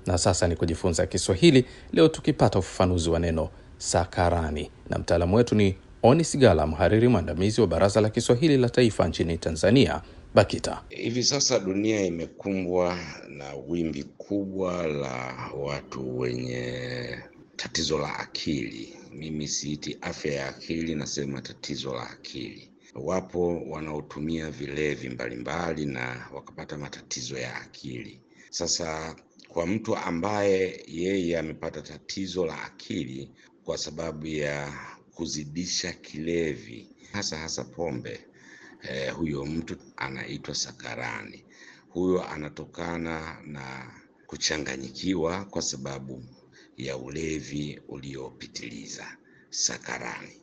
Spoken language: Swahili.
Na sasa ni kujifunza Kiswahili, leo tukipata ufafanuzi wa neno sakarani, na mtaalamu wetu ni Oni Sigala, mhariri mwandamizi wa Baraza la Kiswahili la Taifa nchini Tanzania, BAKITA. Hivi sasa dunia imekumbwa na wimbi kubwa la watu wenye tatizo la akili. Mimi siiti afya ya akili, nasema tatizo la akili. Wapo wanaotumia vilevi mbalimbali na wakapata matatizo ya akili. Sasa kwa mtu ambaye yeye amepata tatizo la akili kwa sababu ya kuzidisha kilevi, hasa hasa pombe, eh, huyo mtu anaitwa sakarani. Huyo anatokana na kuchanganyikiwa kwa sababu ya ulevi uliopitiliza, sakarani.